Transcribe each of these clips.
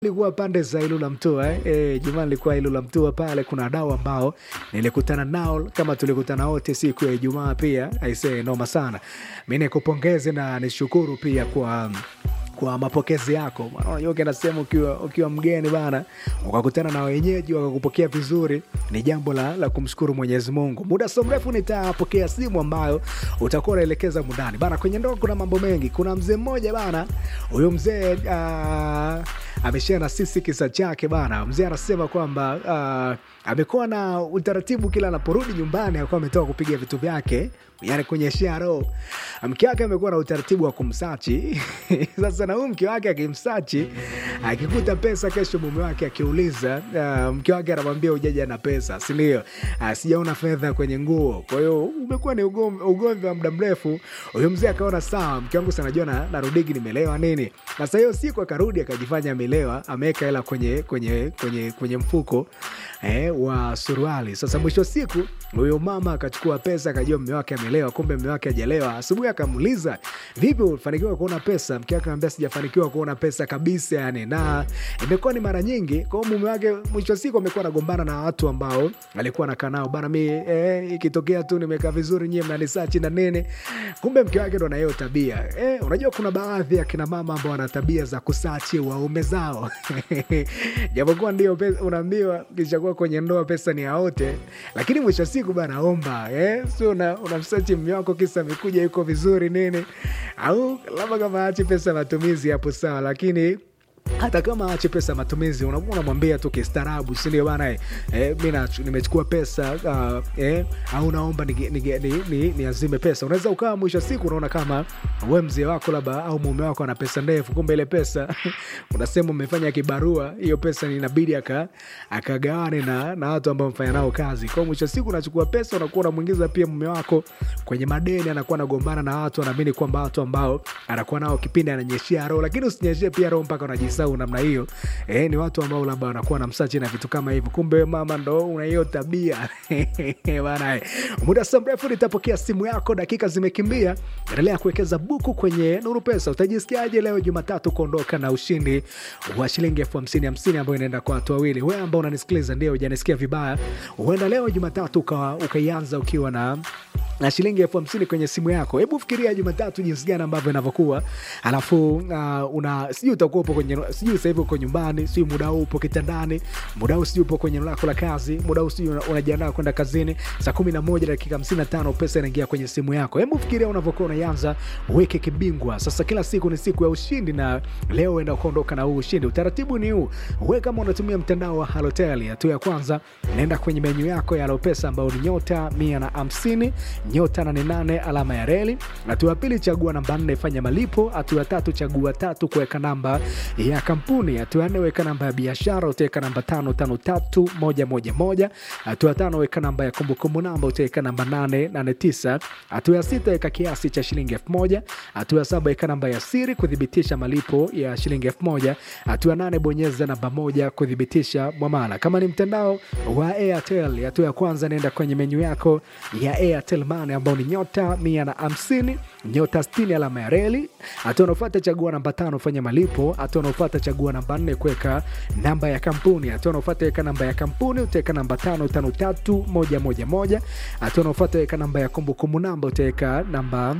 Nilikuwa pande za Ilula Mtua eh. E, Jumaa nilikuwa Ilula Mtua pale, kuna wadau ambao nilikutana nao kama tulikutana wote siku ya Ijumaa pia. Aisee, noma sana. Mi nikupongeze na nishukuru pia kwa kwa mapokezi yako. Maana Unajua ukienda sehemu ukiwa, ukiwa mgeni bana, ukakutana na wenyeji wakakupokea vizuri, ni jambo la, la kumshukuru Mwenyezi Mungu. Muda sio mrefu nitapokea simu ambayo utakuwa unaelekeza mundani bana. Kwenye ndoa kuna mambo mengi. Kuna mzee mmoja bana, huyo mzee uh, ameshare na sisi kisa chake bana. Mzee anasema kwamba uh, amekuwa na utaratibu kila anaporudi nyumbani akuwa ametoka kupiga vitu vyake yani kwenye sharo. Mke wake amekuwa na utaratibu wa kumsachi sasa na huyu mke wake akimsachi, akikuta pesa, kesho mume wake akiuliza, uh, mke wake anamwambia ujaja na pesa, si ndio? Uh, sijaona fedha kwenye nguo. Kwa hiyo umekuwa ni ugomvi ugomvi wa muda mrefu. Huyo mzee akaona sawa, mke wangu sanajua na, narudigi nimelewa nini. Sasa hiyo siku akarudi akajifanya amelewa, ameweka hela kwenye, kwenye, kwenye, kwenye mfuko eh, wa suruali. Sasa mwisho siku huyo mama akachukua pesa, akajua mume wake amelewa, kumbe mume wake hajalewa. Asubuhi akamuuliza vipi, ulifanikiwa kuona pesa? Mke wake akamwambia sijafanikiwa kuona pesa kabisa, yani na imekuwa ni mara nyingi. Kwa hiyo mume wake mwisho siku amekuwa anagombana na watu ambao alikuwa anakaa nao bana, mi eh, ikitokea tu nimekaa vizuri, nyie mnanisachi na nene. Kumbe mke wake ndo na hiyo tabia eh. Unajua kuna baadhi ya kina mama ambao wana tabia za kusachi waume zao japokuwa ndio pesa- unaambiwa kishakuwa kwenye ndoa pesa ni yaote, lakini mwisho wa siku bana omba eh, sio una, unamsachi mme wako kisa amekuja yuko vizuri nini, au labda kama achi pesa matumizi hapo sawa, lakini hata kama ache pesa matumizi, unakuwa unamwambia tu kistaarabu, si ndio bana? Eh, mi na- nimechukua pesa uh, eh, au naomba niazime ni, ni, ni, niazime pesa. Unaweza ukawa mwisho wa siku unaona kama we mzee wako labda au mume wako ana pesa ndefu, kumbe ile pesa unasema umefanya kibarua, hiyo pesa inabidi aka akagawane na, na watu ambao mfanya nao kazi. Kwa hiyo mwisho wa siku unachukua pesa, unakuwa unamwingiza pia mume wako kwenye madeni, anakuwa anagombana na watu, anaamini kwamba watu ambao anakuwa nao kipindi ananyeshea roho, lakini usinyeshie pia roho mpaka unajisau namna hiyo. Eh, ni watu ambao labda wanakuwa na msachi na vitu kama hivyo, kumbe wewe mama ndo una hiyo tabia bana. eh. Muda si mrefu nitapokea simu yako, dakika zimekimbia. Endelea kuwekeza buku kwenye Nuru Pesa. Utajisikiaje leo Jumatatu kuondoka na ushindi wa shilingi elfu hamsini hamsini ambayo inaenda kwa watu wawili? Wewe ambao unanisikiliza, ndio hujanisikia vibaya, huenda leo Jumatatu uka- ukaianza ukiwa na na shilingi elfu hamsini kwenye simu yako. Hebu fikiria Jumatatu jinsi gani ambavyo inavyokuwa, alafu uh, una sijui utakuwa upo kwenye sijui sasa hivi uko nyumbani, sijui muda huu upo kitandani, muda huu sijui upo kwenye eneo lako la kazi, muda huu sijui una- unajiandaa kwenda kazini, saa kumi na moja dakika hamsini na tano pesa inaingia kwenye simu yako. Hebu fikiria unavyokuwa unaianza wiki kibingwa. Sasa kila siku ni siku ya ushindi, na leo enda kuondoka na huu ushindi. Utaratibu ni huu, we kama unatumia mtandao wa Halotel, hatua ya kwanza naenda kwenye menyu yako ya Alopesa ambayo ni nyota mia na hamsini nyota 88 alama ya reli. Hatua ya pili chagua namba nne fanya malipo. Hatua ya tatu chagua tatu kuweka namba ya kampuni. Hatua ya nne weka namba ya biashara, utaweka namba tano tano tatu moja moja moja. Hatua ya tano weka namba ya kumbukumbu namba, utaweka namba nane nane tisa. Hatua ya sita weka kiasi cha shilingi elfu moja. Hatua ya saba weka namba ya siri kuthibitisha malipo ya shilingi elfu moja. Hatua ya nane bonyeza namba moja kuthibitisha mwamala. Kama ni mtandao wa Airtel, hatua ya kwanza nenda kwenye menyu yako ya Airtel Money ambao ni nyota mia na hamsini nyota sitini alama ya reli. Hatua unaofuata chagua namba tano fanya malipo. Hatua unaofuata chagua namba nne kuweka namba ya kampuni. Hatua unaofuata weka namba ya kampuni, utaweka namba tano tano tatu moja moja moja. Hatua unaofuata weka namba ya kumbukumbu namba, utaweka namba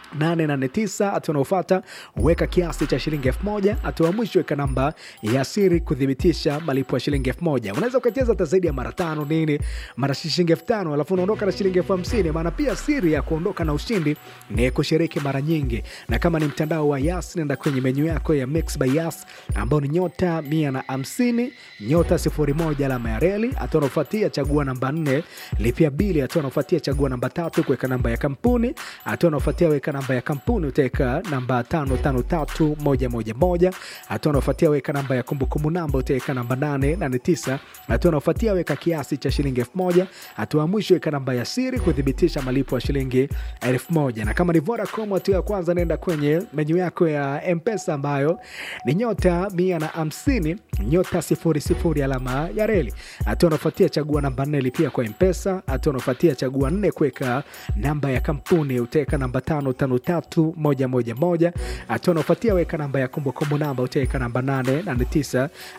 889 hatua unaofata weka kiasi cha shilingi elfu moja hatua ya mwisho weka namba ya siri kuthibitisha malipo ya shilingi elfu moja unaweza ukacheza hata zaidi ya mara tano nini mara shilingi elfu tano alafu unaondoka na shilingi elfu hamsini maana pia siri ya kuondoka na ushindi ni kushiriki mara nyingi na kama ni mtandao wa yas nenda kwenye menyu yako ya mix by yas ambao ni nyota mia na hamsini nyota sifuri moja alama ya reli hatua unaofuatia chagua namba nne lipia bili hatua unaofuatia chagua namba tatu kuweka namba ya kampuni hatua unaofuatia weka namba ya kampuni utaweka namba tano tano tatu moja moja moja hatua unaofuatia weka namba ya kumbukumbu namba utaweka namba nane nane tisa hatua unaofuatia weka kiasi cha shilingi elfu moja hatua ya mwisho weka namba ya siri kuthibitisha malipo ya shilingi elfu moja na kama ni Vodacom hatua ya kwanza naenda kwenye menyu yako ya mpesa ambayo ni nyota mia na hamsini nyota sifuri sifuri alama ya reli hatua unaofuatia chagua namba nne lipia kwa mpesa hatua unaofuatia chagua nne kuweka namba ya kampuni utaweka namba tano tano tano tatu moja moja moja. Hatua unaofuatia weka namba ya kumbukumbu namba, utaweka namba nane nane tisa.